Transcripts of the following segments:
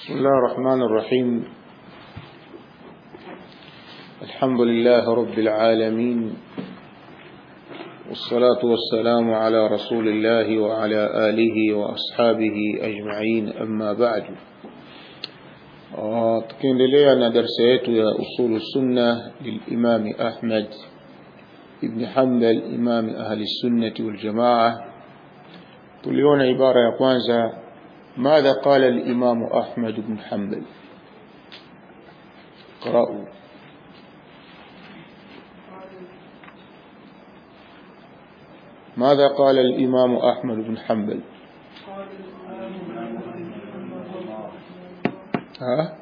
بسم الله الرحمن الرحيم الحمد لله رب العالمين والصلاة والسلام على رسول الله وعلى آله وأصحابه أجمعين أما بعد tukiendelea na darsa yetu ya usulu sunna lilimami ahmad ibni hambal imami ahli sunnati waljamaa tuliona ibara ya kwanza ماذا قال الإمام أحمد بن حنبل قرأوا ماذا قال الإمام أحمد بن حنبل ها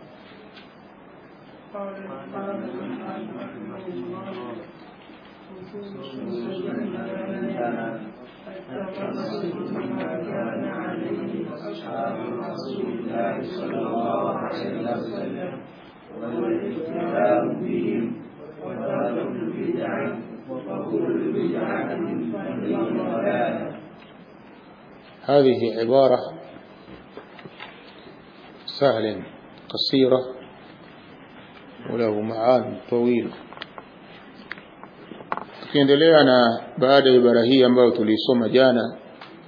أصحاب رسول الله صلى الله عليه وسلم والاقتداء بهم وترك البدع وكل بدعة فهي ضلالة هذه عبارة سهلة قصيرة وله معاني طويلة tukiendelea na baada ya ibara hii ambayo tuliisoma jana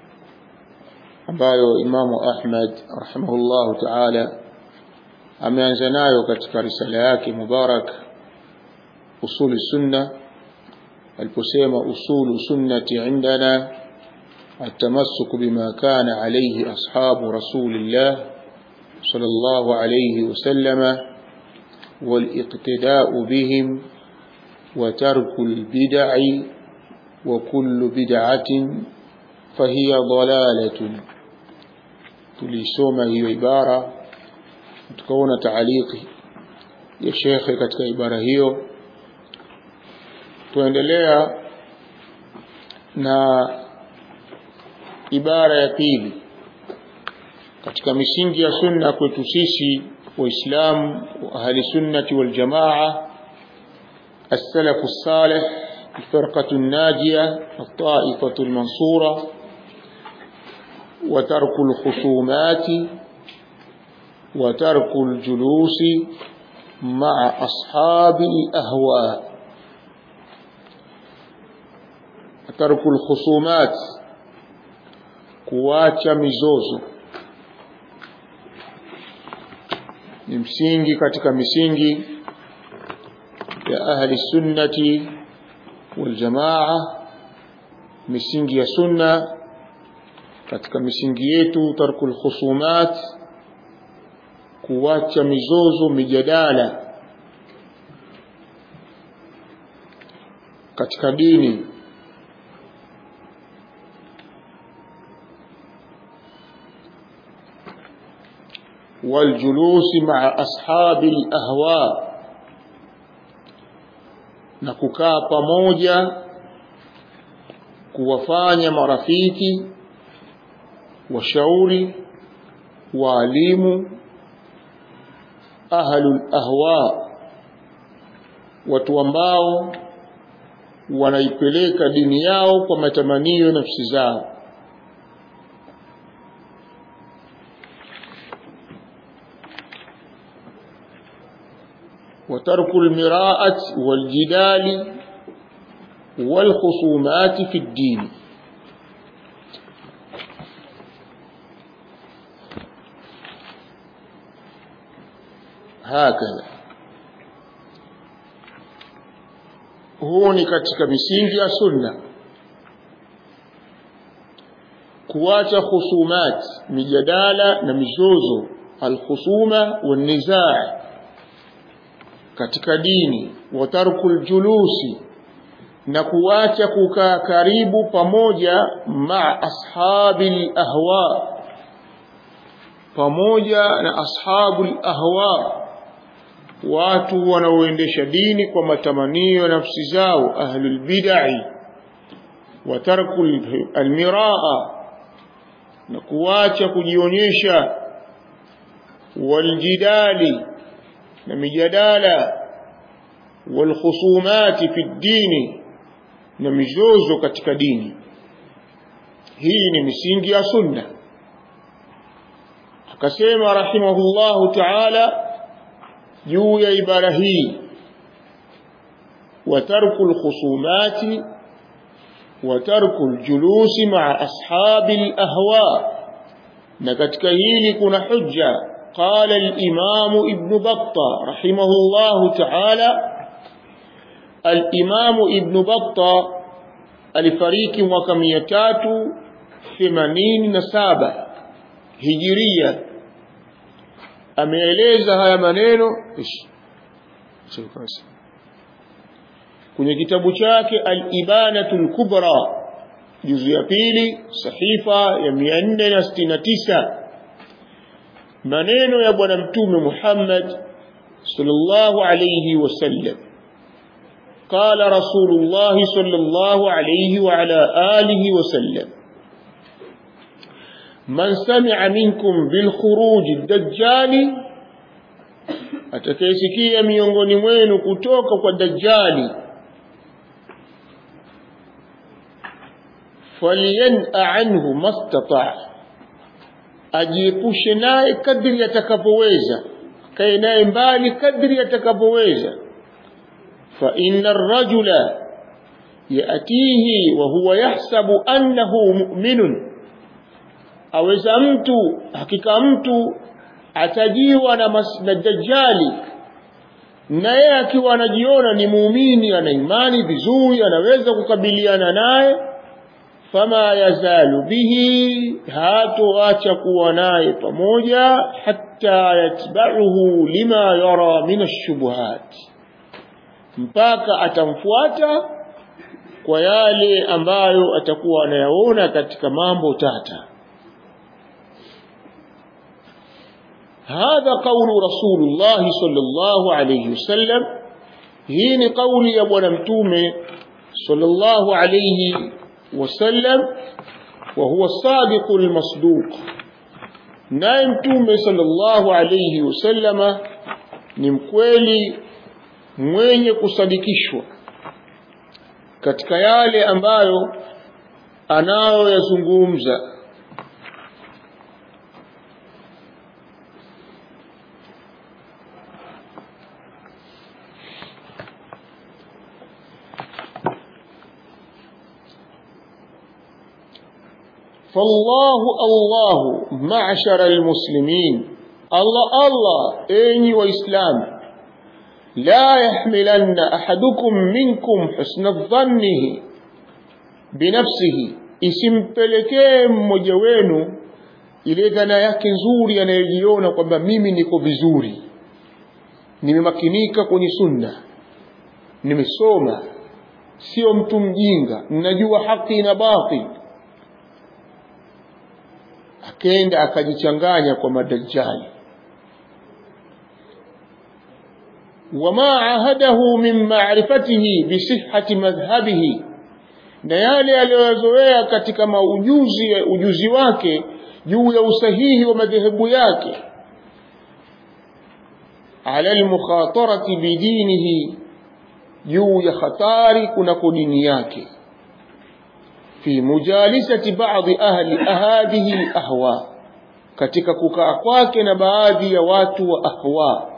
ambayo Imamu Ahmad rahimahullahu taala ameanza nayo katika risala yake mubarak usuli sunna aliposema usulu sunnati indana التمسك بما كان عليه أصحاب رسول الله صلى الله عليه وسلم والاقتداء بهم وترك البدع وكل بدعة فهي ضلالة tulisoma hiyo ibara tukaona taaliki ya shekhe katika ibara hiyo tuendelea na ibara ya pili katika misingi ya sunna kwetu sisi waislamu wa ahli sunnati wal jamaa السلف الصالح الفرقة الناجية الطائفة المنصورة وترك الخصومات وترك الجلوس مع أصحاب الأهواء ترك الخصومات kuacha mizozo ni msingi katika misingi ya ahli sunnati wal jamaa misingi ya sunna katika misingi yetu tarkul khusumat kuacha mizozo mijadala katika dini والجلوس مع أصحاب الأهواء na kukaa pamoja kuwafanya marafiki washauri waalimu ahlul ahwa watu ambao wanaipeleka dini yao kwa matamanio nafsi zao وترك المراءة والجدال والخصومات في الدين هكذا huu ni katika misingi ya sunna kuacha khusumat mijadala na mizozo alkhusuma wanizaa katika dini wa tarkul julusi na kuacha kukaa karibu pamoja ma ashabil ahwa pamoja na ashabul ahwa watu wanaoendesha dini kwa matamanio ya nafsi zao ahlul bid'i wa tarkul almiraa na kuacha kujionyesha waljidali na mijadala walkhusumati fi ddini na mizozo katika dini hii ni misingi ya sunna akasema rahimahullahu ta'ala juu ya ibara hii وترك الخصومات وترك الجلوس مع أصحاب الأهواء نكتك هيلي كنا حجة قال الإمام ابن بطة رحمه الله تعالى الإمام ابن بطة الفريق وكميتات ثمانين نسابة هجرية ameeleza haya maneno ishi kwenye kitabu chake al-ibanatul kubra juzu ya pili sahifa ya 469 maneno ya bwana mtume Muhammad sallallahu alayhi wasallam قال رسول الله صلى الله عليه وعلى آله وسلم من سمع منكم بالخروج الدجال atakayesikia miongoni mwenu kutoka kwa dajjali falyan'a anhu mastata ajiepushe naye kadri atakapoweza kae naye mbali kadri atakapoweza fa inna ar-rajula yatihi wa huwa yahsabu annahu mu'minun aweza mtu hakika mtu atajiwa na, mas, na dajjali na yeye akiwa anajiona ni muumini ana imani vizuri anaweza kukabiliana naye fama yazalu bihi hatoacha kuwa naye pamoja hatta yatba'uhu lima yara min ash-shubuhat mpaka atamfuata kwa yale ambayo atakuwa anayaona katika mambo tata هذا قول رسول الله صلى الله عليه وسلم هين قول يا ابو متومه صلى الله عليه وسلم وهو الصادق المصدوق naye mtume sallallahu alayhi wasallama ni mkweli mwenye kusadikishwa katika yale ambayo anayoyazungumza فالله الله معشر المسلمين الله الله أيني وإسلام لا يحملن أحدكم منكم حسن الظنه بنفسه isimpelekee mmoja wenu ile dhana yake nzuri anayojiona kwamba mimi niko vizuri nimemakinika kwenye sunna nimesoma sio mtu mjinga ninajua haki na batil akenda akajichanganya kwa madajjali wama ahadahu min ma'rifatihi bi sihhati madhhabihi na yale aliyozoea katika maujuzi ujuzi wake juu ya usahihi wa madhehebu yake ala almukhatarati bidinihi juu ya hatari kunako dini yake fi mujalisati baadhi ahli hadhihi alahwa katika kukaa kwake na baadhi ya watu wa ahwa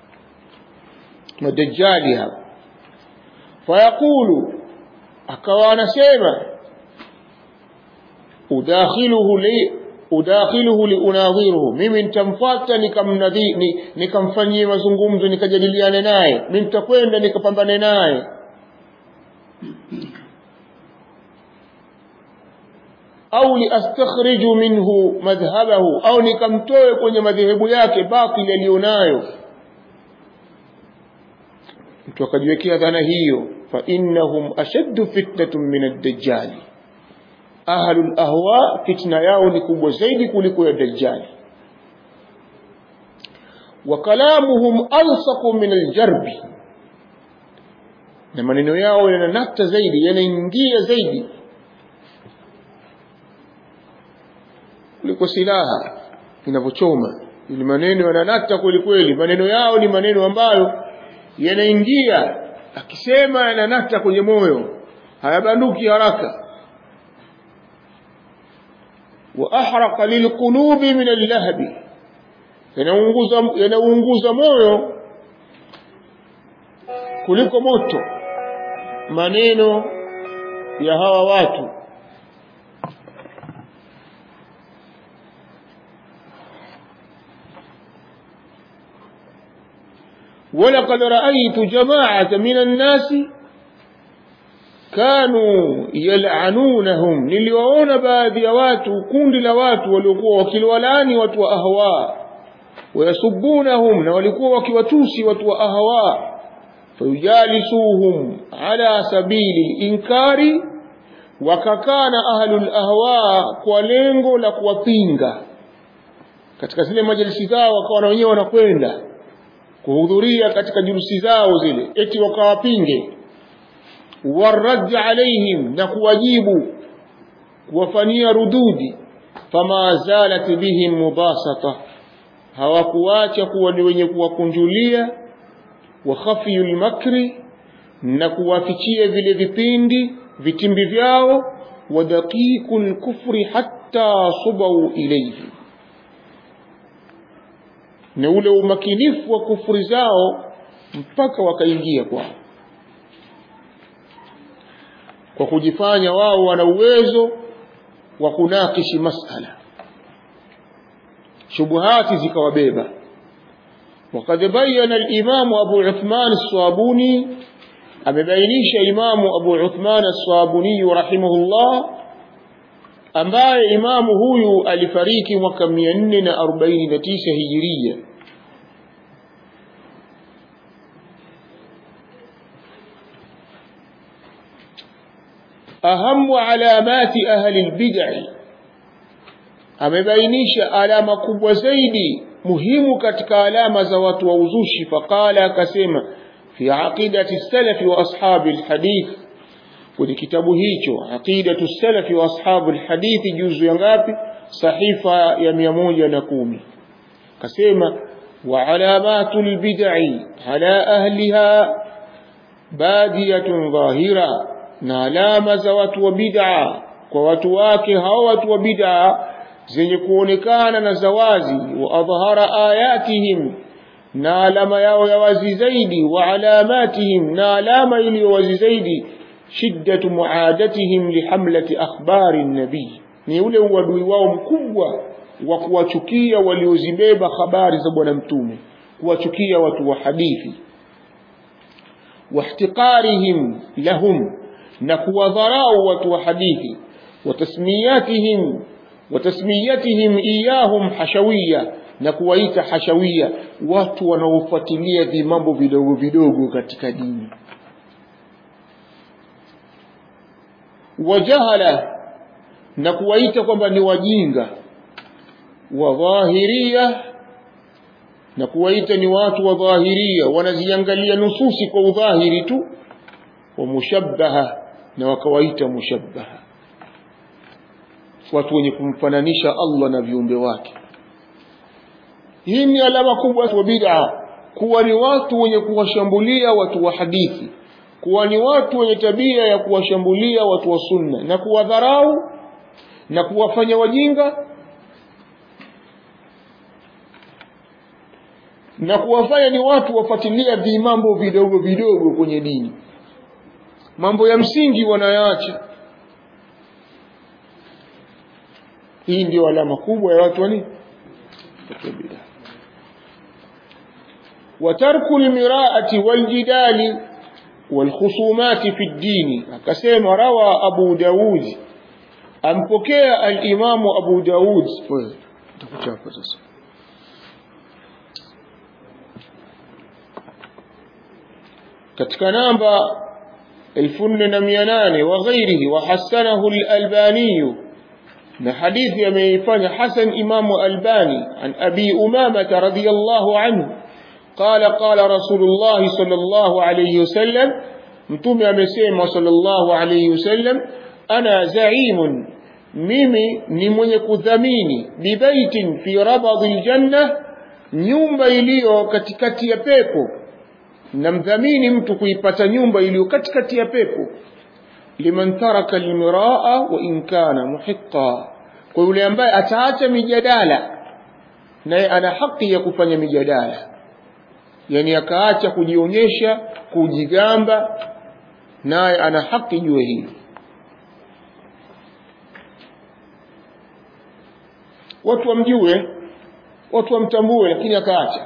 madajjali hapa fayaqulu akawa anasema udakhiluhu li udakhiluhu liunadhiruhu mimi nitamfuata nikamnadhi nikamfanyie mazungumzo nikajadiliane naye mimi nitakwenda nikapambane naye au liastakhriju minhu madhhabahu au nikamtoe kwenye madhehebu yake batili aliyonayo mtu akajiwekea dhana hiyo fa innahum ashaddu fitnatun min ad-dajjal ahlul ahwa fitna yao ni kubwa zaidi kuliko ya dajjal wa kalamuhum alsaqu min al-jarbi na maneno yao yananata zaidi yanaingia zaidi kuliko silaha inavyochoma ili maneno yananata kweli kweli maneno yao ni maneno ambayo yanaingia akisema yananata kwenye moyo hayabanduki haraka wa ahraqa lilqulubi min allahbi yanaunguza yanaunguza moyo kuliko moto maneno ya hawa watu ولقد رأيت جماعة من الناس كانوا يلعنونهم niliwaona baadhi ya watu kundi la watu waliokuwa wakiliwalani watu wa ahwa wayasubunahum na walikuwa wakiwatusi watu wa ahwa fayujalisuhum ala sabili inkari wakakaa na ahlul ahwa kwa lengo la kuwapinga katika zile majalisi zao wakawa na wenyewe wanakwenda kuhudhuria katika jurusi zao zile eti wakawapinge warad alaihim na kuwajibu kuwafanyia rududi fama zalat bihim mubasata hawakuacha kuwa ni wenye kuwakunjulia wa khafiyul makri na kuwafichia vile vipindi vitimbi vyao wa daqiqul kufri hatta subau ilayhi na ule umakinifu wa kufuri zao mpaka wakaingia kwao kwa kujifanya wao wana uwezo wa kunakishi masala shubuhati zikawabeba وقد بين الإمام أبو عثمان الصابوني أمبينيش إمام أبو عثمان الصابوني رحمه الله ambaye imamu huyu alifariki mwaka 449 hijiria ahamu alamati ahli lbidai amebainisha alama kubwa zaidi muhimu katika alama za watu wa uzushi faqala akasema fi aqidati salafi wa ashabi lhadith kwenye kitabu hicho aqidatu salafi wa ashabu lhadithi juzu ya ngapi sahifa ya mia moja na kumi kasema wa alamatu lbidai ala ahliha badiyatun dhahira na alama za watu wa bid'a kwa watu wake hao watu wa bid'a zenye kuonekana na zawazi wa adhhara ayatihim na alama yao ya wazi zaidi wa alamatihim na alama iliyo wazi zaidi shiddatu muadatihim lihamlati akhbari nabii ni ule uadui wao mkubwa wa kuwachukia waliozibeba habari za bwana mtume kuwachukia watu wa hadithi واحتقارهم لهم نكوذراء وتوحديث وتسمياتهم وتسميتهم إياهم حشوية نكويت حشوية watu wanaofuatilia vimambo vidogo vidogo katika dini wajahala na kuwaita kwamba ni wajinga wadhahiria na kuwaita ni watu wa dhahiria wanaziangalia nususi kwa udhahiri tu wa mushabbaha na wakawaita mushabbaha watu wenye kumfananisha Allah na viumbe wake hii ni alama kubwa wa bid'a kuwa ni watu wenye kuwashambulia watu wa hadithi kuwa ni watu wenye tabia ya kuwashambulia watu wa sunna na kuwadharau na kuwafanya wajinga na kuwafanya ni watu wafuatilia vimambo vidogo vidogo kwenye dini mambo ya msingi wanayaacha hii ndio alama kubwa ya watu wani وترك المراءة والجدال والخصومات في الدين akasema rawa Abu Daud ampokea al-Imamu Abu Daud takuchapa sasa katika namba 4800 wa ghairihi wa hasanahu al-Albani na hadithi ameifanya Hasan Imamu Albani an Abi Umama radhiyallahu anhu قال قال رسول الله صلى الله عليه وسلم mtume amesema sallallahu alayhi wasallam ana zaimun mimi ni mwenye kudhamini bibaitin fi rabadhi aljanna nyumba iliyo katikati ya pepo namdhamini mtu kuipata nyumba iliyo katikati ya pepo liman taraka almiraa wa in kana muhiqa kwa yule ambaye ataacha mijadala naye ana haki ya kufanya mijadala yani akaacha kujionyesha kujigamba naye ana haki juu hili watu wamjue watu wamtambue lakini akaacha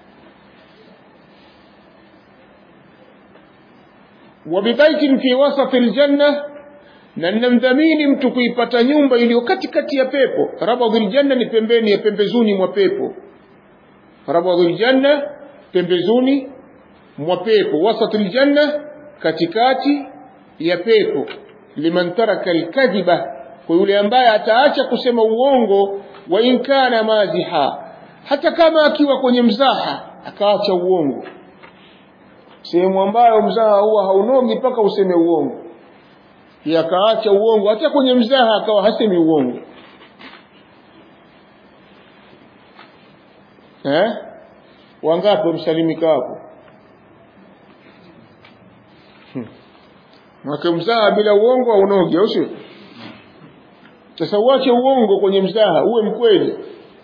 wabibaitin fi wasati ljanna na ninamdhamini mtu kuipata nyumba iliyo katikati ya pepo rabadhu ljanna ni pembeni ya pembezuni mwa pepo rabadhu ljanna pembezuni mwa pepo wasati ljanna katikati ya pepo liman taraka lkadhiba kwa yule ambaye ataacha kusema uongo wa in kana maziha hata kama akiwa kwenye mzaha akaacha uongo sehemu ambayo mzaha huwa haunogi mpaka useme uongo akaacha uongo hata kwenye mzaha akawa hasemi uongo eh? wangapi wamsalimika hapo mwake mzaha bila uongo haunogi au sio sasa uache uongo kwenye mzaha uwe mkweli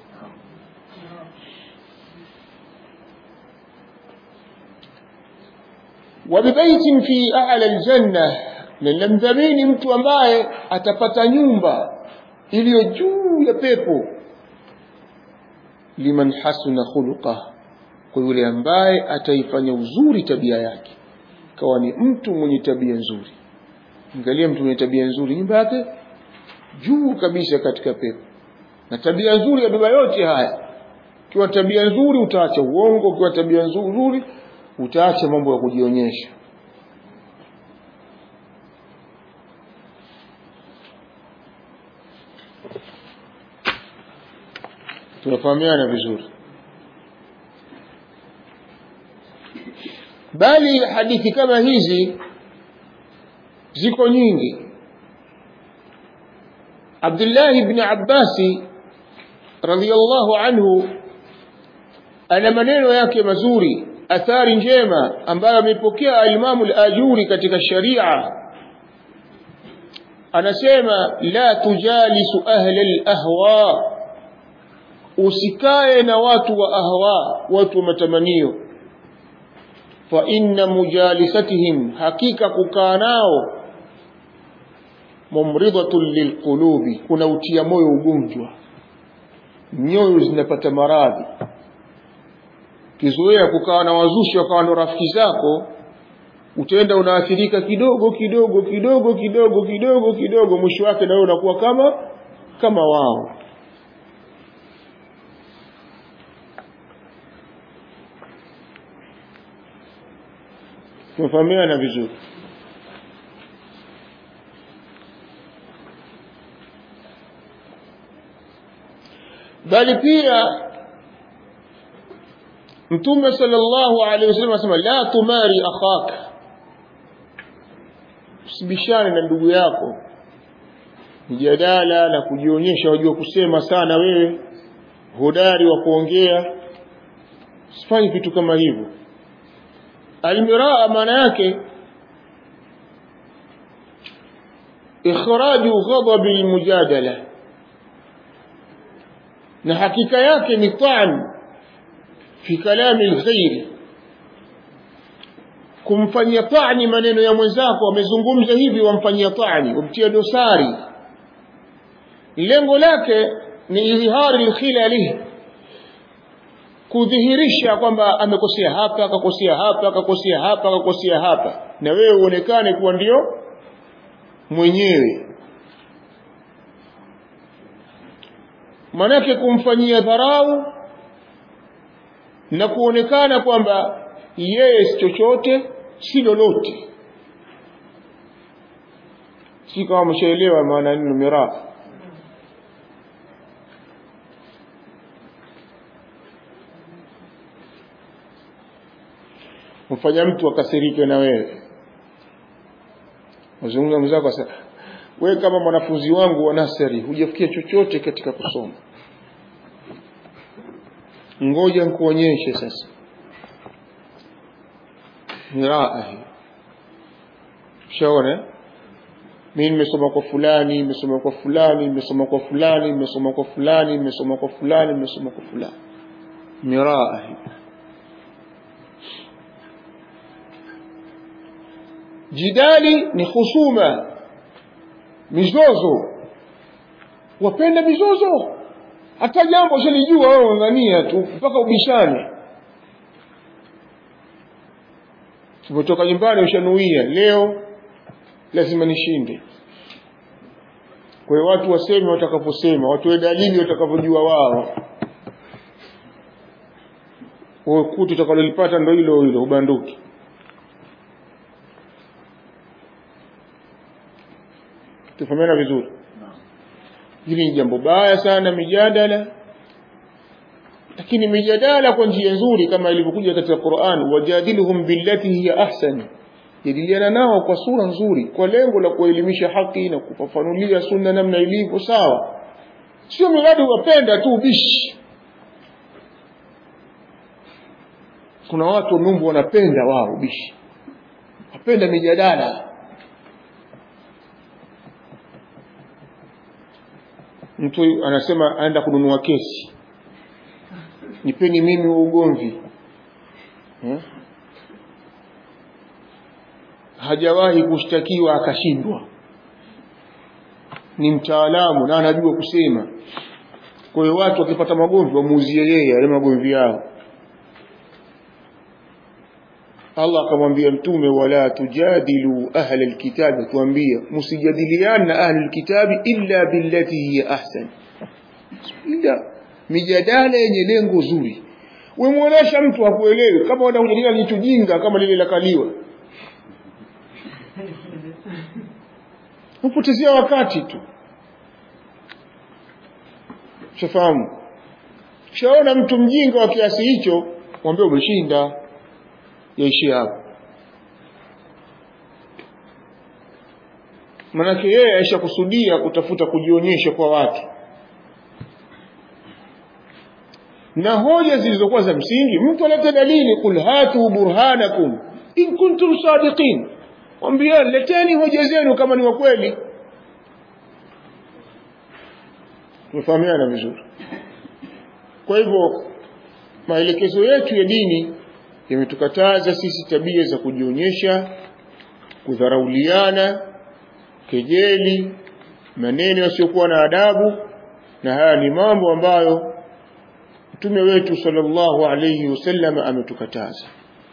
wabibaitin fi a'la aljanna ninamdhamini mtu ambaye atapata nyumba iliyo juu ya pepo liman hasuna khuluqa kwa yule ambaye ataifanya uzuri tabia yake kawa ni mtu mwenye tabia nzuri angalia mtu mwenye tabia nzuri nyumba yake juu kabisa katika pepo na tabia nzuri yabeba yote haya ukiwa tabia nzuri utaacha uongo ukiwa tabia nzuri utaacha mambo ya kujionyesha tunafahamiana vizuri bali hadithi kama hizi ziko nyingi Abdullah ibn Abbasi radhiyallahu anhu ana maneno yake mazuri athari njema ambayo amepokea alimamu al-Ajuri katika sharia anasema la tujalisu ahla al-ahwa usikae na watu wa ahwa watu wa matamanio fa inna mujalisatihim hakika kukaa nao mumridatun lilqulubi kuna utia moyo ugonjwa nyoyo zinapata maradhi kizoea kukaa na wazushi wakawa ndo rafiki zako utaenda unaathirika kidogo kidogo kidogo kidogo kidogo kidogo mwisho wake na wewe unakuwa kama kama wao tumefahamiana vizuri bali pia mtume sallallahu alaihi wasallam anasema la tumari akhaka usibishane na ndugu yako mjadala na kujionyesha wajua kusema sana wewe hodari wa kuongea usifanye vitu kama hivyo almiraa maana yake ikhraju ghadabi almujadala na hakika yake ni taan fi kalami alghairi kumfanyia tani maneno ya mwenzako amezungumza hivi wamfanyia tani wamtia dosari lengo lake ni idhihari alkhilali kudhihirisha kwamba amekosea hapa akakosea hapa akakosea hapa akakosea hapa na wewe uonekane kuwa ndio mwenyewe manake kumfanyia dharau na kuonekana kwamba yeye si chochote si lolote si kama mshaelewa maana neno miraa mfanya mtu akasirike na wewe mazungumzo mwenzako sasa wewe kama mwanafunzi wangu wa nasari hujafikia chochote katika kusoma ngoja nikuonyeshe sasa miraa hii shaona mimi nimesoma kwa fulani nimesoma kwa fulani nimesoma kwa fulani nimesoma kwa fulani nimesoma kwa fulani nimesoma kwa fulani miraa hii jidali ni husuma mizozo wapenda mizozo hata jambo shalijua wewe ung'ang'ania tu mpaka ubishane umetoka nyumbani ushanuia leo lazima nishinde kwa hiyo watu waseme watakaposema watoe dalili watakavyojua wao kutu utakalolipata ndo hilo hilo ubanduki tufahamiana vizuri hili ni jambo baya sana mijadala lakini mijadala kwa njia nzuri kama ilivyokuja katika Qur'an wajadiluhum billati hiya ahsan jadiliana nao kwa sura nzuri kwa lengo la kuelimisha haki na kufafanulia sunna namna ilivyo sawa sio miradi wapenda tu bishi kuna watu Mungu wanapenda wao bishi wapenda mijadala mtu anasema aenda kununua kesi nipeni mimi wa ugomvi eh? hajawahi kushtakiwa akashindwa ni mtaalamu na anajua kusema kwa hiyo watu wakipata magomvi wamuuzie yeye yale magomvi yao Allah akamwambia mtume wala tujadilu ahla alkitabi tuambia msijadiliana na ahli alkitabi illa billati hiya ahsan illa mijadala yenye lengo zuri wemuonesha mtu akuelewe kama unajadiliana ni tujinga kama lile la kaliwa upotezea wakati tu shafahamu shaona mtu mjinga wa kiasi hicho mwambie umeshinda yaishie hapo manake yeye aisha kusudia kutafuta kujionyesha kwa watu na hoja zilizokuwa za msingi mtu alete dalili kul hatu burhanakum in kuntum sadiqin mwambia leteni hoja zenu kama ni wa kweli tumefahamiana vizuri kwa hivyo maelekezo yetu ya dini yametukataza sisi tabia za kujionyesha kudharauliana kejeli maneno yasiyokuwa na adabu na haya ni mambo ambayo mtume wetu sallallahu alayhi wasallam ametukataza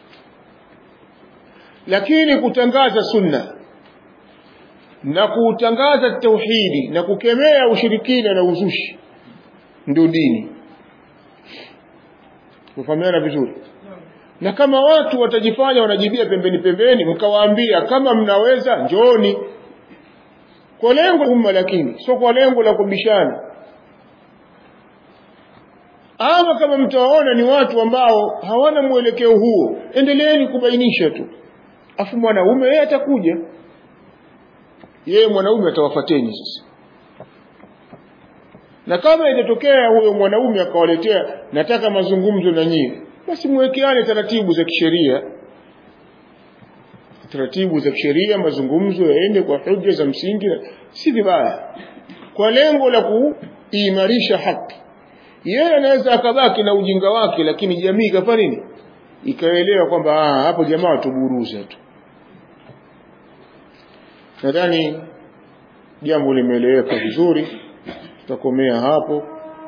lakini kutangaza sunna na kutangaza tauhidi na kukemea ushirikina na uzushi ndio dini kufahamiana vizuri na kama watu watajifanya wanajibia pembeni pembeni mkawaambia kama mnaweza njoni kwa lengo umma lakini sio kwa lengo la kubishana ama kama mtawaona ni watu ambao hawana mwelekeo huo endeleeni kubainisha tu afu mwanaume yeye atakuja yeye mwanaume atawafateni sasa na kama itatokea huyo mwanaume akawaletea nataka mazungumzo na nyinyi basi mwekeane taratibu za kisheria taratibu za kisheria mazungumzo yaende kwa hoja za msingi si vibaya kwa lengo la kuimarisha haki yeye anaweza akabaki na ujinga wake lakini jamii ikafanya nini ikaelewa kwamba hapo jamaa watuburuza tu nadhani jambo limeeleweka vizuri tutakomea hapo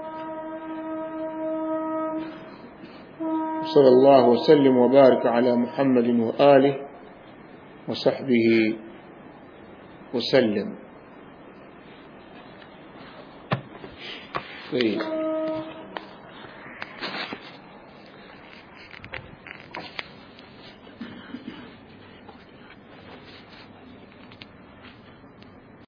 صلى الله وسلم وبارك على محمد وآله وصحبه وسلم طيب